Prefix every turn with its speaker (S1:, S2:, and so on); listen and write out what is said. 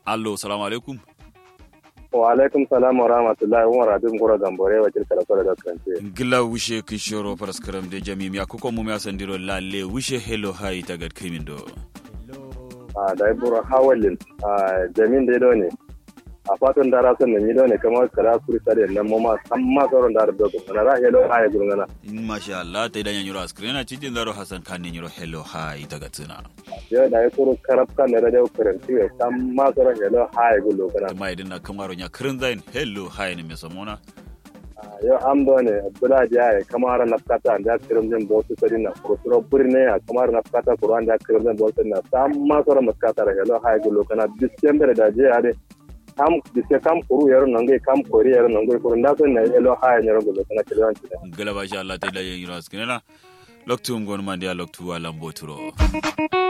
S1: allo salamu alaikum
S2: wa alaikum salam wa rahmatullahi wa rabin gura gambore wa tilka da da kance
S1: gila wushe kishoro paraskaram de jamim ya kuko mu ya sandiro lalle wushe hello hai tagad kimin do
S2: a da buru hawalin a jamin da do ne a fatan dara sun ne do ne kamar kara kuri sare nan mu ma san ma sauran da do ko na ra hello hai gurngana
S1: masha Allah ta idan yanyuro askrena cikin zaro hasan kan ne yanyuro hello hai tagad tsina
S2: yo da ya kuru karab kan da da karanti ya san ma sauran hello hai gulo kana
S1: ma idan na kamaro nya kirin zain hello hai ne me samona
S2: yo am do ne bula ja ya kamar na kata da kirim din bosu sari na kurusuro burne ya kamar na kata kuran da kirim din bosu na san ma sauran maskata da hello hai gulo kana distember da je ya de kam diske kam kuru yaro nange kam kori yaro nange kuru nda so na hello hai ne gulo kana kiran ci
S1: gala basha Allah ta idan yanyuro askrena loktu ngon mandia loktu alam boturo